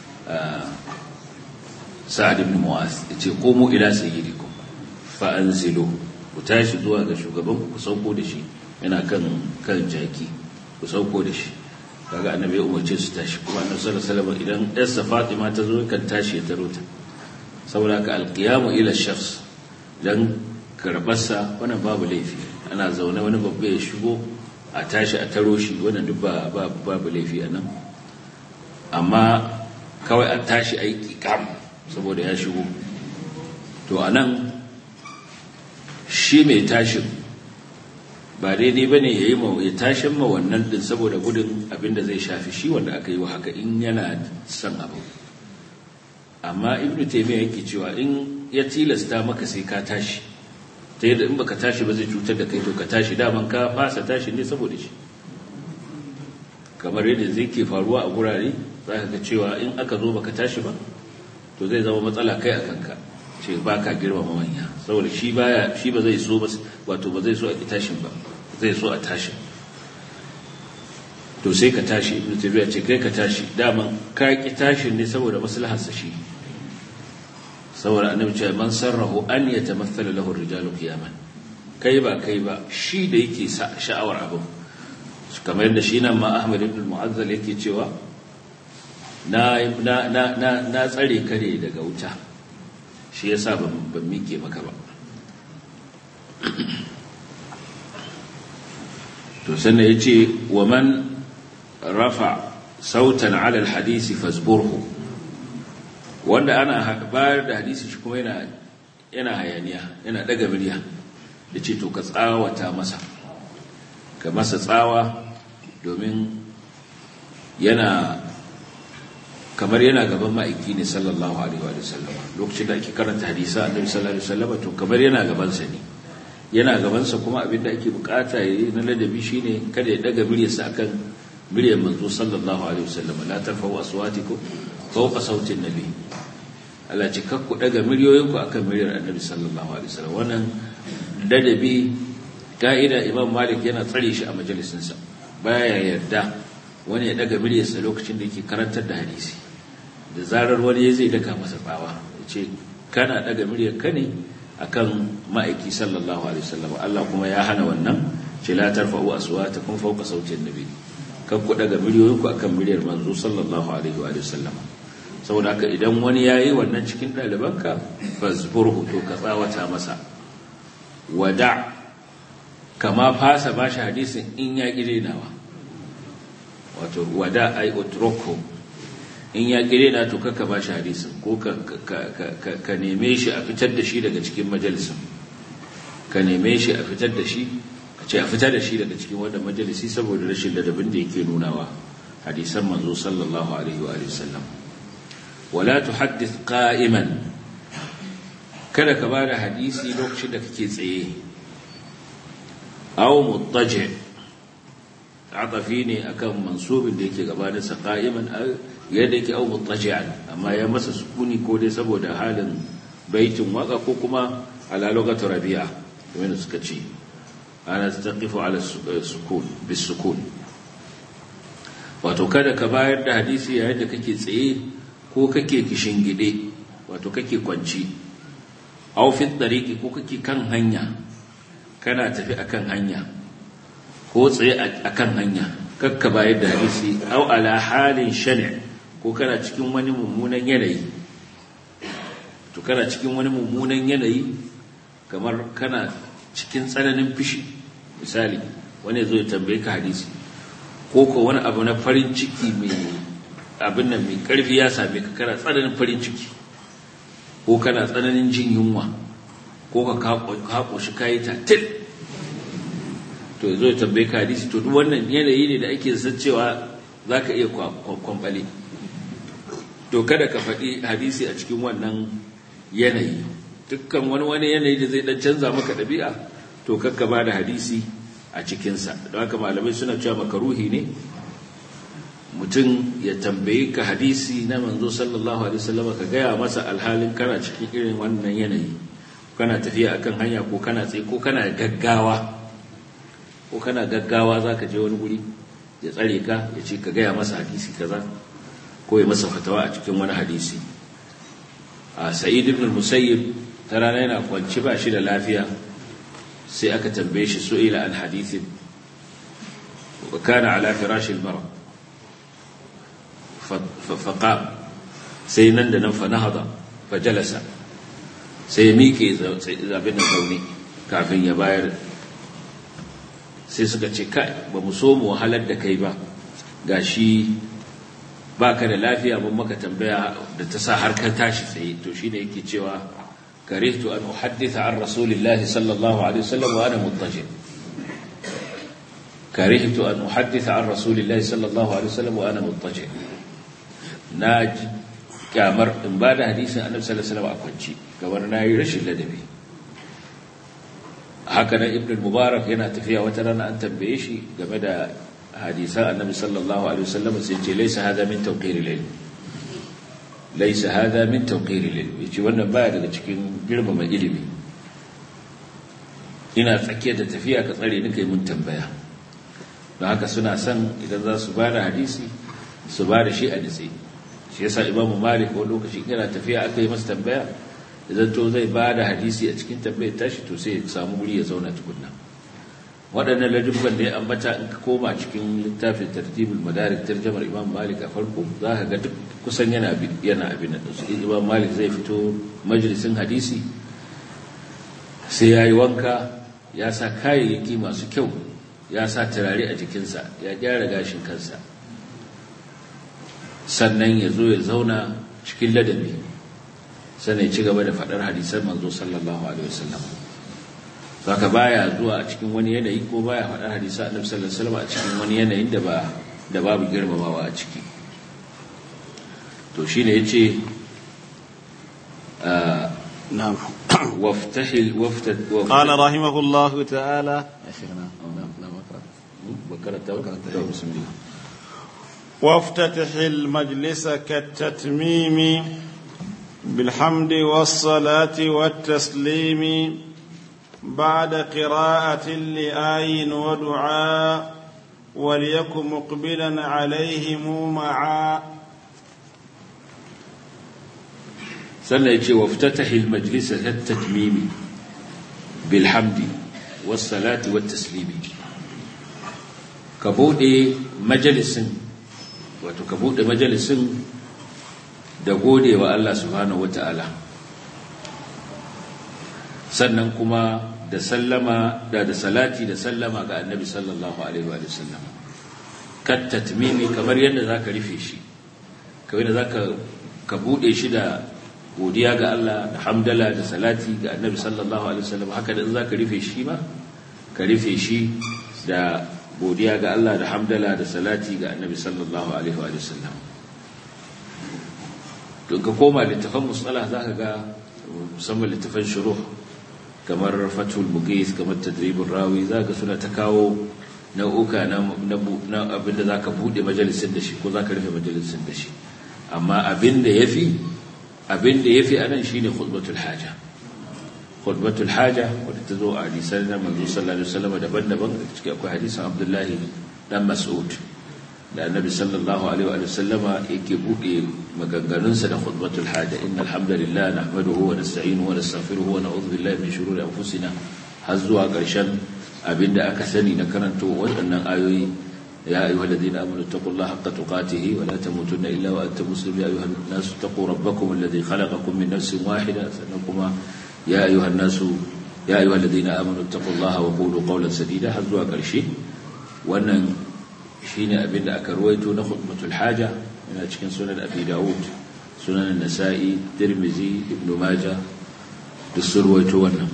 sa'ad ibn mu'az yace qumu ila sayyidikum fa anzilu ku tashi zuwa ga shugaban ku sauko da shi yana kan kan jaki ku sauko da shi kaga annabi ya umarce su tashi kuma annabi sallallahu alaihi wasallam idan yarsa fatima ta zo kan tashi ya taro ta saboda ka alqiyamu ila shakhs dan karbarsa wannan babu laifi ana zaune wani babba ya shigo a tashi a taro shi wannan duk ba babu laifi a nan amma kawai an tashi a yi ƙiƙam saboda ya shigo to a nan shi mai tashin ba daidai ba ne ya yi ya tashin ma wannan din saboda gudun abinda zai shafi shi wanda aka yi wa haka in yana son abu amma ibnu taimiyya yake cewa in ya tilasta maka sai ka tashi ta yadda in baka tashi ba zai cutar da kai to ka tashi daman ka fasa tashi ne saboda shi kamar yadda zai ke faruwa a gurare za ka ga cewa in aka zo baka tashi ba to zai zama matsala kai a kanka ce ba ka girmama manya saboda shi baya shi ba zai so ba wato ba zai so a ki tashin ba zai so a tashin to sai ka tashi ibnu tabiya ce kai ka tashi daman ka ki tashin ne saboda maslahar sa shi saboda annabi ce man sarrahu an yatamathala lahu ar-rijalu qiyaman kai ba kai ba shi da yake sha'awar abin kamar yadda shi nan ma Ahmad ibn Mu'azzal yake cewa na na na na, na tsare kare daga wuta shi yasa ban ban mike maka ba to sannan yace wa man rafa sautan ala al-hadisi fasburhu wanda ana bayar da hadisi shi kuma yana yana hayaniya yana daga murya da ce to ka tsawata masa ka masa tsawa domin yana kamar yana gaban ma'aiki ne sallallahu alaihi wa sallam lokacin da ake karanta hadisa annabi sallallahu alaihi wa sallam to kamar yana gaban sa ne yana gaban sa kuma abin da ake bukata yayi na ladabi shine kada ya daga muryarsa akan muryar manzo sallallahu alaihi wa sallam la tarfa'u aswatikum fawqa sautin nabi Allah ce kakku daga miliyoyinku akan miliyar annabi sallallahu alaihi wasallam wannan ladabi ka'ida imam malik yana tsare shi a majalisinsa baya yarda wani ya daga miliyarsa lokacin da yake karantar da hadisi da zarar wani ya zai daga masa tsawa ya ce kana daga miliyar ka ne akan ma'aiki sallallahu alaihi wasallam Allah kuma ya hana wannan ce la tarfa'u aswatakum fawqa sautin nabi kakku daga miliyoyinku akan miliyar manzo sallallahu alaihi wa sallam saboda haka idan wani ya yi wannan cikin ɗalibanka fasburhu to ka tsawata masa wada kama fasa ba shi hadisin in ya ƙi nawa wato wada ai utroko in ya ƙi na to kaka ba shi hadisin ko ka neme shi a fitar da shi daga cikin majalisin ka neme shi a fitar da shi a ce a fitar da shi daga cikin wanda majalisi saboda rashin ladabin da yake nunawa hadisan manzo sallallahu alaihi wa sallam wala tuhaddith qa'iman kada ka bada hadisi lokacin da kake tsaye aw muttaji atafi ne akan mansubin da yake gabanin sa qa'iman yadda yake aw muttaji'an amma ya masa sukuni ko dai saboda halin baitin waka ko kuma ala lugatu rabi'a kamar suka ce ana taqifu ala sukun bis sukun wato kada ka bayar da hadisi yayin da kake tsaye ko kake gide wato kake kwanci aufin dariki ko kake kan hanya kana tafi akan hanya ko tsaye akan hanya kakka bayar da hadisi au ala halin shani ko kana cikin wani mummunan yanayi to kana cikin wani mummunan yanayi kamar kana cikin tsananin fishi misali wani zo ya tambaye ka hadisi ko ko wani abu na farin ciki mai abin nan mai karfi ya same ka kana tsananin farin ciki ko kana tsananin jin yunwa ko ka kako shi kayi tatil to zo ya tambaye ka hadisi to duk wannan yanayi ne da ake san cewa za ka iya kwamfale to kada ka faɗi hadisi a cikin wannan yanayi dukkan wani wani yanayi da zai dan canza maka ɗabi'a to kakka ba da hadisi a cikinsa don haka malamai suna cewa makaruhi ne mutum ya tambayi ka hadisi na manzo sallallahu alaihi wasallam ka gaya masa alhalin kana cikin irin wannan yanayi kana tafiya akan hanya ko kana tsaye ko kana gaggawa ko kana gaggawa zaka je wani guri ya tsare ka ya ce ka gaya masa hadisi kaza ko ya masa fatawa a cikin wani hadisi a sa'id ibn musayyib ta rana yana kwanci ba shi da lafiya sai aka tambaye shi su'ila an hadithin wa kana ala firashi al-marad فقام sai nan da nan fa nahada fa jalasa sai ya miƙe zabin da zaune kafin ya bayar sai suka ce kai ba mu so mu wahalar da kai ba gashi baka da lafiya mun maka tambaya da ta sa har kan tashi tsaye to shine yake cewa karihtu an uhadditha an rasulillahi sallallahu alaihi wasallam wa ana muttaji karihtu an uhadditha an rasulillahi sallallahu alaihi wasallam wa ana muttaji na kyamar in ba da hadisin annabi sallallahu alaihi wasallam a kwanci kamar na yi rashin ladabi haka nan ibn mubarak yana tafiya wata rana an tambaye shi game da hadisan annabi sallallahu alaihi wasallam sai ce laysa hada min tawqir al-ilm laysa hada min tawqir al-ilm yace wannan baya daga cikin girmama ilimi ina tsakiyar da tafiya ka tsare ni kai mun tambaya don haka suna son idan za su ba da hadisi su ba da shi a nitsi shi yasa imamu malik wani lokaci yana tafiya aka yi masa tambaya idan to zai ba da hadisi a cikin tambayar tashi to sai ya samu wuri ya zauna tukunna waɗannan ladubban da ya ambata in ka koma cikin littafin tartibul madarik tarjamar imam malik a farko za ka ga duk kusan yana yana abin da su imam malik zai fito majalisin hadisi sai ya yi wanka ya sa kayayyaki masu kyau ya sa turare a jikinsa ya gyara gashin kansa sannan ya zo ya zauna cikin ladabi sannan ya ci gaba da faɗar hadisan manzo sallallahu alaihi wasallam saka baya zuwa a cikin wani yanayi ko baya faɗar hadisan annabi sallallahu alaihi wasallam a cikin wani yanayin da ba da babu girmamawa a ciki to shine yace نعم وافتحل وفتت قال رحمه الله تعالى بكرت بسم الله وافتتح المجلس كالتتميم بالحمد والصلاة والتسليم بعد قراءة لآي ودعاء وليكن مقبلا عليهم معا sannan ya ce wa fitatahi majalisa ta tatmimi bilhamdi wassalati wa taslimi ka bude majalisin wato ka bude majalisin da gode wa Allah subhanahu wata'ala sannan kuma da sallama da da salati da sallama ga annabi sallallahu alaihi wa sallam kat tatmimi kamar yadda zaka rufe shi kamar yadda zaka ka bude shi da godiya ga Allah da hamdala da salati ga annabi sallallahu alaihi wasallam haka da in zaka rufe shi ma ka rufe shi da godiya ga Allah da hamdala da salati ga annabi sallallahu alaihi wasallam to ka koma littafan musalah zaka ga musamman littafan shuruh kamar fathul mughis kamar tadribur rawi zaka suna ta kawo nau'uka na na abinda zaka bude majalisin da shi ko zaka rufe majalisin da shi amma abinda yafi abin da ya fi a nan shi ne khutbatul haja khutbatul haja wadda ta zo a hadisan na manzo sallallahu alaihi wasallam daban-daban da cikin akwai hadisan abdullahi dan mas'ud da annabi sallallahu alaihi wa sallama yake buɗe maganganunsa da khutbatul haja innal hamdalillah nahmaduhu wa nasta'inuhu wa nastaghfiruhu wa na'udhu billahi min shururi anfusina har zuwa ƙarshen abinda aka sani na karanto waɗannan ayoyi ya ayyuhal ladina amanu taqullaha haqqa tuqatih wa la tamutunna illa wa antum muslimun ya ayyuhan nasu taqu rabbakum alladhi khalaqakum min nafsin wahida sannan kuma ya ayyuhan nasu ya ayyuhal ladina amanu taqullaha wa qulu qawlan sadida har zuwa ƙarshe wannan shine abinda aka ruwaito na khutbatul haja yana cikin sunan abi daud sunan nasa'i tirmizi ibnu majah duk sun ruwaito wannan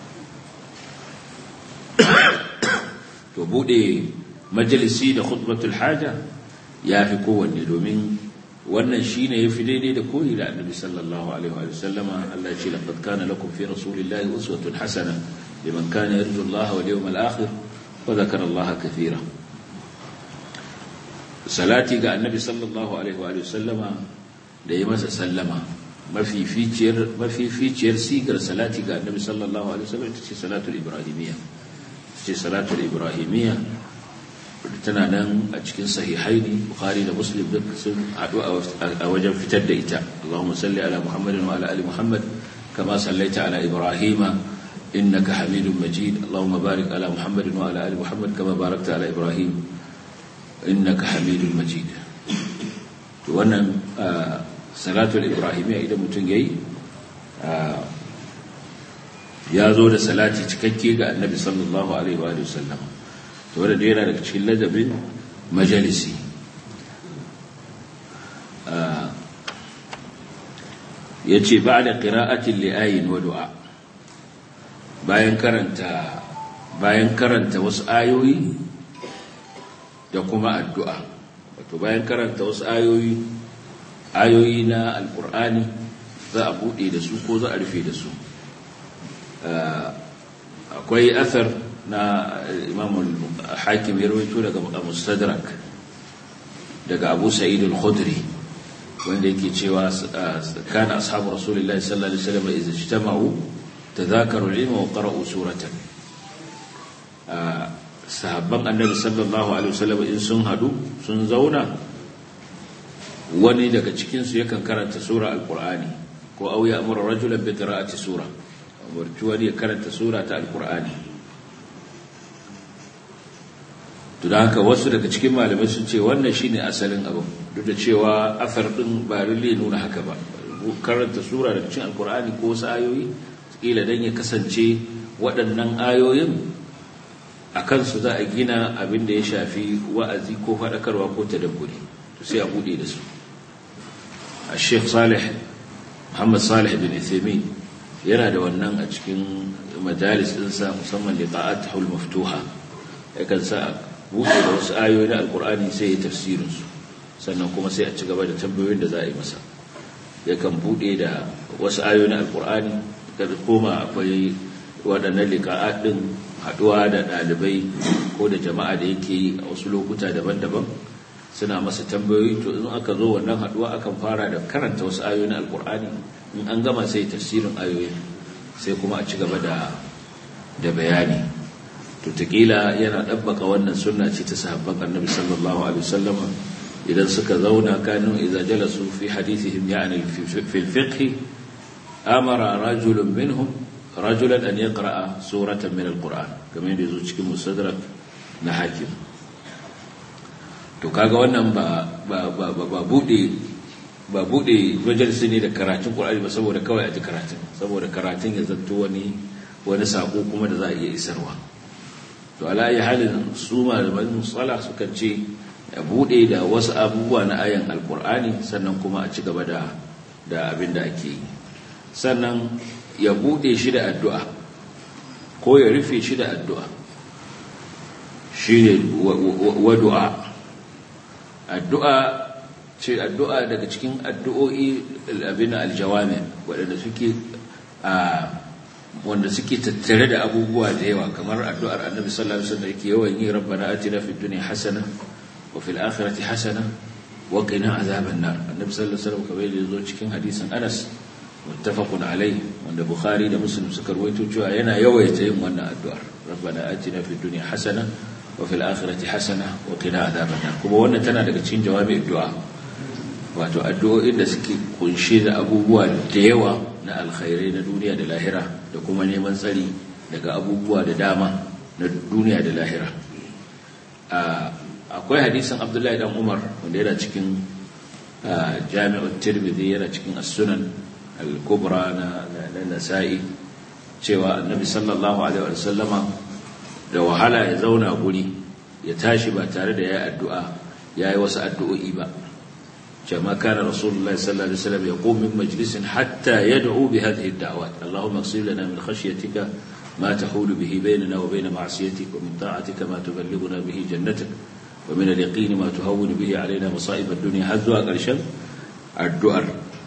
to bude majalisi da khutbatul haja ya fi kowanne domin wannan shine yafi daidai da koyi da annabi sallallahu alaihi wa sallama Allah ya ce laqad kana lakum fi rasulillahi uswatun hasana liman kana yarju Allah wal yawmal akhir wa dhakara Allah kathira salati ga annabi sallallahu alaihi wa sallama da yi masa sallama mafificiyar mafificiyar sigar salati ga annabi sallallahu alaihi wa sallam ita ce salatul ibrahimiyya ce salatul ibrahimiyya tana nan a cikin sahihaini bukhari da muslim duk sun haɗu a wajen fitar da ita allahumma salli ala muhammadin wa ala ali muhammad kama sallaita ala ibrahima innaka hamidun majid allahumma barik ala muhammadin wa ala ali muhammad kama barakta ala ibrahim innaka hamidun majid to wannan salatul ibrahimiyya idan mutum yayi ya zo da salati cikakke ga annabi sallallahu alaihi wa sallam to wanda yana daga cikin ladabin majalisi ya ce ba da ƙira'atin li'ayin wa du'a bayan karanta bayan karanta wasu ayoyi da kuma addu'a wato bayan karanta wasu ayoyi ayoyi na alƙur'ani za a buɗe da su ko za a rufe da su akwai athar na imamul hakim ya rawaito daga mustadrak daga abu sa'id al-khudri wanda yake cewa kana ashabu rasulullahi sallallahu alaihi wasallam idza ijtama'u tadhakaru al-ilma wa qara'u suratan sahabban annabi sallallahu alaihi wasallam in sun hadu sun zauna wani daga cikin su yakan karanta sura al-qur'ani ko au ya amara rajulan bi qira'ati sura umarci wani ya karanta sura ta al-qur'ani to da haka wasu daga cikin malamai sun ce wannan shine asalin abin duk da cewa afar din ba rille nuna haka ba karanta sura daga cikin alkur'ani ko wasu ayoyi kila dan ya kasance waɗannan ayoyin a kansu za a gina abin da ya shafi wa'azi ko faɗakarwa ko tadabburi to sai a buɗe da su a sheikh salih muhammad salih bin ithimi yana da wannan a cikin majalis ɗinsa musamman liqa'at hul maftuha yakan sa buɗe da wasu ayoyi na alkur'ani sai ya tafsirinsu sannan kuma sai a ci gaba da tambayoyin da za a yi masa yakan buɗe da wasu ayoyi na alkur'ani da koma akwai waɗannan liƙa'a ɗin haɗuwa da ɗalibai ko da jama'a da yake yi a wasu lokuta daban-daban suna masa tambayoyi to in aka zo wannan haɗuwa akan fara da karanta wasu ayoyi na alkur'ani in an gama sai tafsirin ayoyi sai kuma a ci gaba da bayani to taƙila yana ɗabbaka wannan sunna ce ta sahabban annabi sallallahu alaihi wasallam idan suka zauna kanu idza jalasu fi hadithihim ya'ni fi al-fiqh amara rajulun minhum rajulan an yaqra'a suratan min al-qur'an kamar yadda yazo cikin musaddarak na hakim to kaga wannan ba ba ba ba bude ba bude majalisi ne da karatun qur'ani ba saboda kawai a ji karatun saboda karatun ya zanto wani wani sako kuma da za a iya isarwa to alayi halin su malaman tsala sukan ce ya bude da wasu abubuwa na ayan alkur'ani sannan kuma a ci gaba da da abin da ake yi sannan ya bude shi da addu'a ko ya rufe shi da addu'a shi ne wadu'a addu'a ce addu'a daga cikin addu'o'i abin aljawami waɗanda suke a wanda suke tattare da abubuwa da yawa kamar addu'ar annabi sallallahu alaihi wasallam yake yawan yi rabbana atina fid dunya hasana wa fil akhirati hasana wa qina azaban nar annabi sallallahu alaihi wasallam kamar yadda zo cikin hadisin Anas muttafaqun alaihi wanda Bukhari da Muslim suka rawaito cewa yana yawaita yin wannan addu'ar rabbana atina fid dunya hasana wa fil akhirati hasana wa qina azaban nar kuma wannan tana daga cikin jawabi addu'a wato addu'o'in da suke kunshe da abubuwa da yawa na alkhairai na duniya da lahira da kuma neman tsari daga abubuwa da dama na duniya da lahira akwai hadisin abdullahi dan umar wanda yana cikin jami'ar tirmidhi yana cikin as-sunan al-kubra na nasa'i cewa annabi sallallahu alaihi wa sallama da wahala ya zauna guri ya tashi ba tare da ya addu'a ya yi wasu addu'o'i ba كما كان رسول الله صلى الله عليه وسلم يقوم من مجلس حتى يدعو بهذه الدعوات اللهم اغسل لنا من خشيتك ما تحول به بيننا وبين معصيتك ومن طاعتك ما تبلغنا به جنتك ومن اليقين ما تهون به علينا مصائب الدنيا هذا قرشا الدعر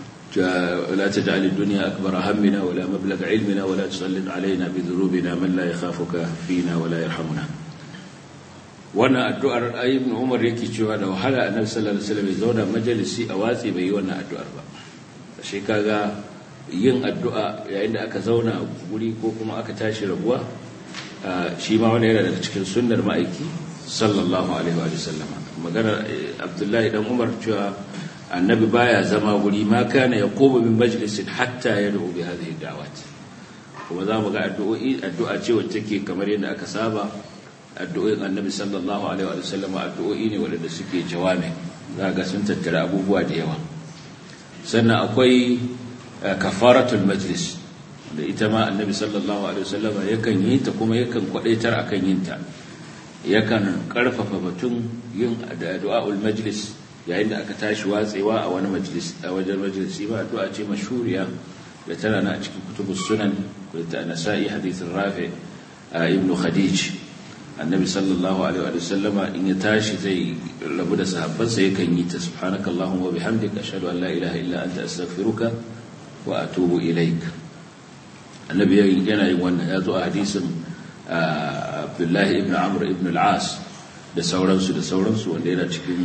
لا تجعل الدنيا أكبر همنا ولا مبلغ علمنا ولا تسلط علينا بذنوبنا من لا يخافك فينا ولا يرحمنا wannan addu'ar ayyubin umar yake cewa da wahala annabi sallallahu alaihi wasallam ya zauna majalisi a watsi bai yi wannan addu'ar ba shi kaga yin addu'a yayin da aka zauna guri ko kuma aka tashi rabuwa shi ma wani yana daga cikin sunnar ma'aiki sallallahu alaihi wa sallama maganar abdullahi dan umar cewa annabi baya zama guri ma kana yaqumu min majlisin hatta yad'u bi hadhihi da'wat kuma za mu ga addu'o'i addu'a ce wacce take kamar yadda aka saba addu'o'in annabi sallallahu alaihi wa sallam addu'o'i ne waɗanda suke jawami za ga sun tattara abubuwa da yawa sannan akwai kafaratul majlis da ita ma annabi sallallahu alaihi wa sallam yakan yi ta kuma yakan kwadaitar akan yin ta yakan karfafa batun yin addu'aul majlis yayin da aka tashi watsewa a wani majlis a wajen majalisi ba addu'a ce mashhuriya da tana na a cikin kutubus sunan da nasa'i hadithin rafi ibnu khadij annabi sallallahu alaihi wa sallama in ya tashi zai rabu da sahabbansa yakan yi ta subhanakallahumma wa bihamdika ashhadu an la ilaha illa anta astaghfiruka wa atubu ilaik annabi yana yin wannan ya zo a hadisin abdullahi ibn amr ibn al-as da sauransu da sauransu wanda yana cikin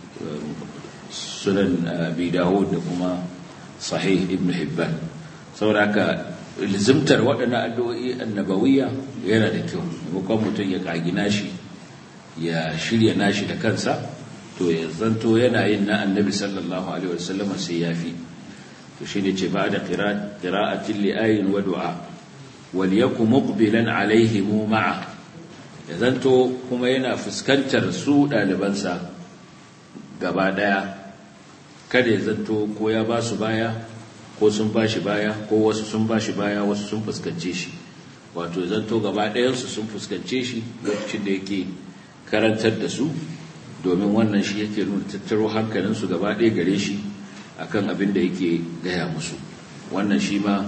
sunan abi dawud da kuma sahih ibn hibban saboda haka lizimtar waɗannan addu'o'i annabawiyya yana da kyau maimakon mutum ya ƙagi nashi ya shirya nashi da kansa to ya zanto yana yin na annabi sallallahu alaihi wasallama sai ya fi to shi ne ce ba da ƙira'atin li'ayin wa du'a wal yaku muqbilan alaihi mu ma'a ya zanto kuma yana fuskantar su ɗalibansa gaba ɗaya kada ya zanto ko ya ba su baya ko sun ba shi baya ko wasu sun ba shi baya wasu sun fuskance shi wato zanto gaba ɗayansu sun fuskance shi lokacin da yake karantar da su domin wannan shi yake nuna tattaro hankalinsu gaba ɗaya gare shi akan abin da yake gaya musu wannan shi ma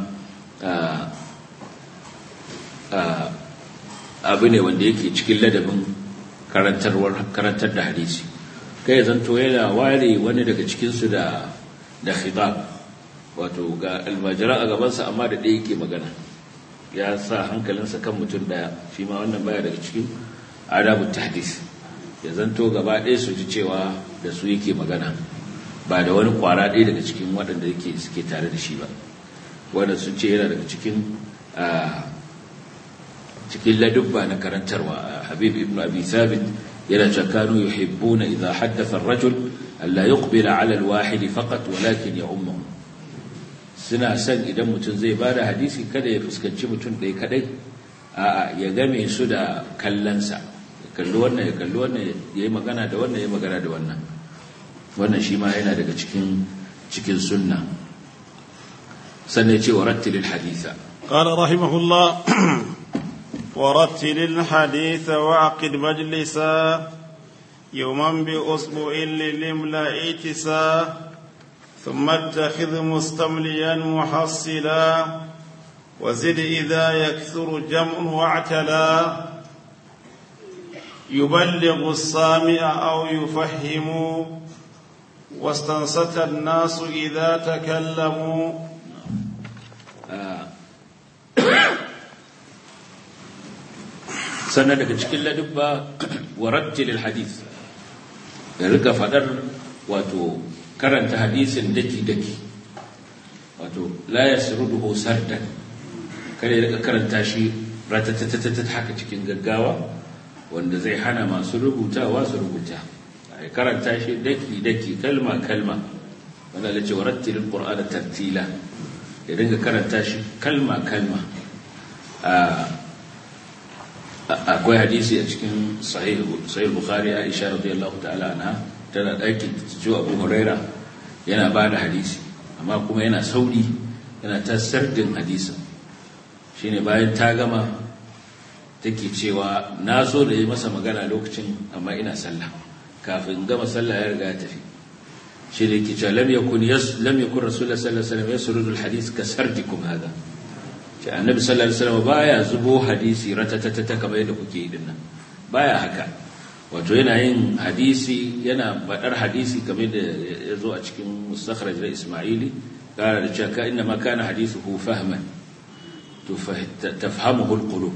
abu ne wanda yake cikin ladabin karantar da hadisi kai zanto yana ware wani daga cikinsu da da khitab wato ga almajira a gabansa amma da ɗaya yake magana ya sa hankalinsa kan mutum ɗaya shi ma wannan baya daga cikin adabu tahdis ya zanto gaba ɗaya su ji cewa da su yake magana ba da wani kwara ɗaya daga cikin waɗanda yake suke tare da shi ba wanda sun ce yana daga cikin cikin ladubba na karantarwa habib ibn abi thabit yana cewa kanu yuhibbuna idza haddatha ar-rajul alla yuqbila ala al-wahid faqat walakin ya ummuhu suna son idan mutum zai ba da hadisi kada ya fuskanci mutum ɗaya kadai a'a ya game su da kallonsa ya kalli wannan ya kalli wannan ya yi magana da wannan ya yi magana da wannan wannan shi ma yana daga cikin cikin sunna sannan ce wa rattilil haditha قال رحمه الله ورتل الحديث وعقد مجلسا يوما بأسبوع للملا اتسا ثم اتخذ مستمليا محصلا وزد إذا يكثر جمع واعتلا يبلغ السامع أو يفهم واستنصت الناس إذا تكلموا sannan daga cikin ladubba wa rattilil hadith ya rika fadar wato karanta hadisin daki-daki wato la yasruduhu sardan kada ya rika karanta shi ratatatatata haka cikin gaggawa wanda zai hana masu rubutawa su rubuta ai karanta shi daki-daki kalma-kalma wanda la ce warattilil qur'ana tartila ya dinga karanta shi kalma-kalma akwai hadisi a cikin sahih bukhari aisha radiyallahu ta'ala anha tana ɗakin ciwo abu huraira yana ba da hadisi amma kuma yana sauri yana ta sardin hadisin shine bayan ta gama take cewa na so da yi masa magana lokacin amma ina sallah kafin gama sallah ya riga ya tafi shi da yake cewa lam yakun lam yakun rasulullah sallallahu alaihi wasallam yasrudu alhadith ka sardikum hada ce annabi sallallahu alaihi wasallam baya zubo hadisi ratatatata kamar yadda kuke yi dinnan baya haka wato yana yin hadisi yana badar hadisi kamar da ya zo a cikin mustakhraj da isma'ili kara da cewa ka inna ma kana hadithuhu fahman to tafhamuhu alqulub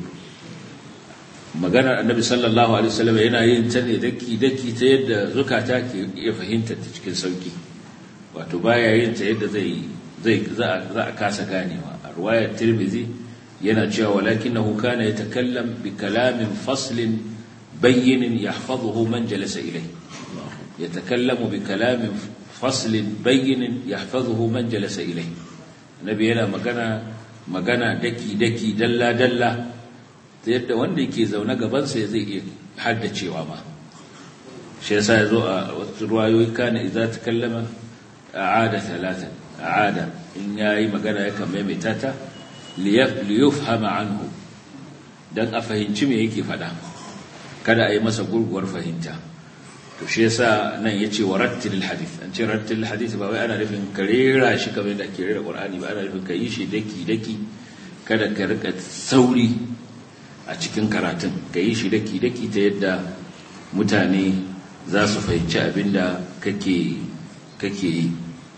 maganar annabi sallallahu alaihi wasallam yana yin ta ne daki daki ta yadda zukata ke iya fahimtar ta cikin sauki wato baya yin ta yadda zai zai za a kasa ganewa a ruwayar tirmidhi yana cewa walakinahu kana yatakallam bi kalamin faslin bayyin yahfazuhu man jalasa ilayhi yatakallamu bi kalamin faslin bayyin yahfazuhu man jalasa ilayhi nabi yana magana magana daki daki dalla dalla ta yadda wanda yake zaune gabansa zai iya haddacewa ma shi yasa ya zo a wasu ruwayoyi kana idza takallama a'ada thalathan a'ada in yayi magana yakan maimaita ta liyufhama anhu dan a fahimci me yake faɗa kada a yi masa gurguwar fahimta to shi yasa nan yace warattil hadith an ce rattil hadith ba wai ana nufin karera shi kamar yadda ake rera qur'ani ba ana nufin ka yi shi daki daki kada ka rika sauri a cikin karatun ka yi shi daki daki ta yadda mutane za su fahimci abinda kake kake yi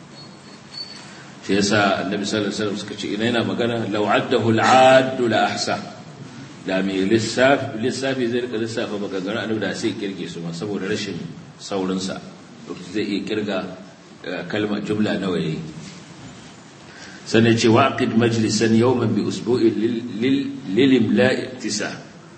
shi yasa annabi sallallahu alaihi wasallam suka ce ina yana magana law addahu al'addu la ahsa da mai lissafi lissafi zai rika lissafa maganganun annabi da sai kirge su ma saboda rashin saurin sa zai iya kirga kalmar jumla nawa yayi sannan ce waqid majlisan yawman bi usbu'in lil imla'i tisa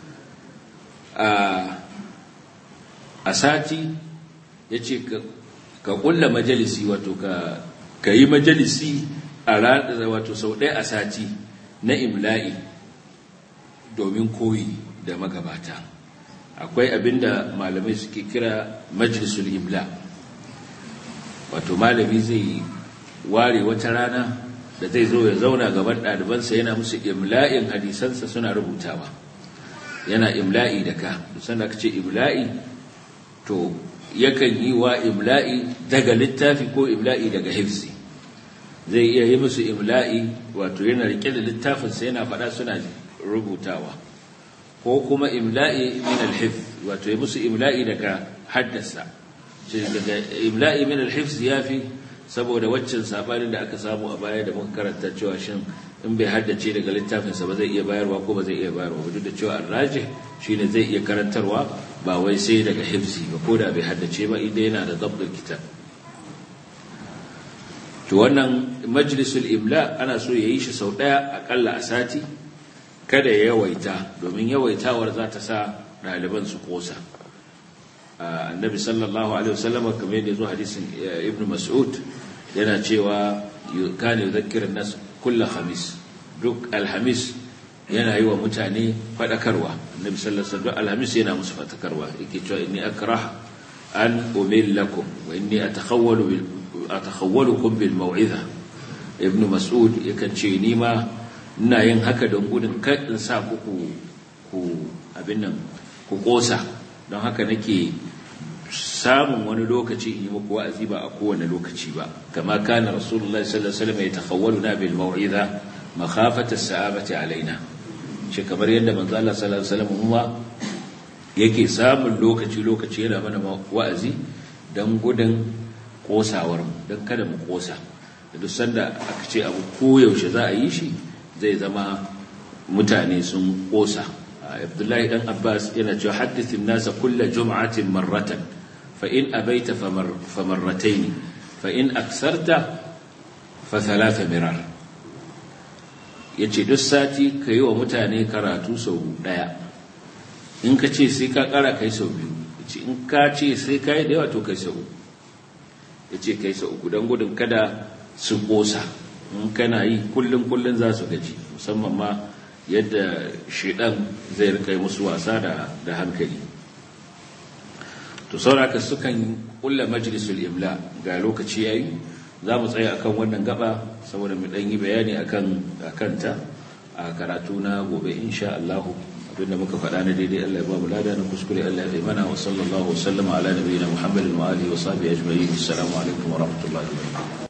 a sati yace ka kulla majalisi wato ka ka yi majalisi a ranar wato sau ɗaya a sati na imla'i domin koyi da magabata akwai abinda malamai suke kira majalisul imla wato malami zai ware wata rana da zai zo ya zauna gaban ɗalibansa yana musu imla'in hadisansa suna rubutawa yana imla'i da ka dusan da aka ce imla'i to yakan yi wa imla'i daga littafi ko imla'i daga hifzi zai iya yi musu imla'i wato yana rike da littafinsa yana faɗa suna rubutawa ko kuma imla'i min al-hifz wato yi musu imla'i daga haddasa daga imla'i min al-hifz yafi saboda waccan sabanin da aka samu a baya da muka karanta cewa shin in bai haddace daga littafinsa ba zai iya bayarwa ko ba zai iya bayarwa ba duk da cewa arrajih shine zai iya karantarwa ba wai sai daga hifzi ba ko da bai haddace ba idan yana da dabdul kitab to wannan majlisul imla ana so yayi shi sau daya akalla a sati kada ya yawaita domin yawaitawar za ta sa ɗaliban su kosa annabi sallallahu alaihi wasallam kamar yadda zo hadisin ibnu mas'ud yana cewa kana yudhakkiru nas kullu khamis duk alhamis yana yi wa mutane fadakarwa annabi sallallahu alaihi wasallam alhamis yana musu fadakarwa yake cewa inni akrah an umillakum wa inni atakhawwalu bil atakhawwalukum bil mau'iza ibnu mas'ud yakan ce ni ma ina yin haka don gudun kar in sa ku ku abin nan ku kosa don haka nake samun wani lokaci in yi muku wa'azi ba a kowane lokaci ba kama kana rasulullahi sallallahu alaihi wasallam yatakhawwaluna bil mau'iza makhafata as-sa'abati alaina shi kamar yadda manzo Allah sallallahu alaihi wasallam kuma yake samun lokaci lokaci yana mana wa'azi dan gudun kosawar mu dan kada mu kosa da duk sanda aka ce abu koyaushe za a yi shi zai zama mutane sun kosa Abdullahi dan Abbas yana cewa haddithin nasa kulla jum'atin marratan fa in abaita famarratayn fa in aksarta fa thalatha mirar yace duk sati yi wa mutane karatu sau daya in ka ce sai ka kara kai sau biyu yace in ka ce sai kai da yawa to kai sau yace kai sau uku dan gudun kada su kosa in kana yi kullun kullun za su gaji musamman ma yadda shedan zai rika musu wasa da da hankali to sauraka sukan kulla majlisul imla ga lokaci yayi za mu tsaya akan wannan gaba saboda mu dan yi bayani akan akan ta a karatu na gobe insha Allah abinda muka faɗa na daidai Allah ya ba mu lada na kuskure Allah ya mana wa sallallahu wa sallama ala nabiyina Muhammadin wa alihi wa sahbihi ajma'in assalamu alaikum wa rahmatullahi wa barakatuh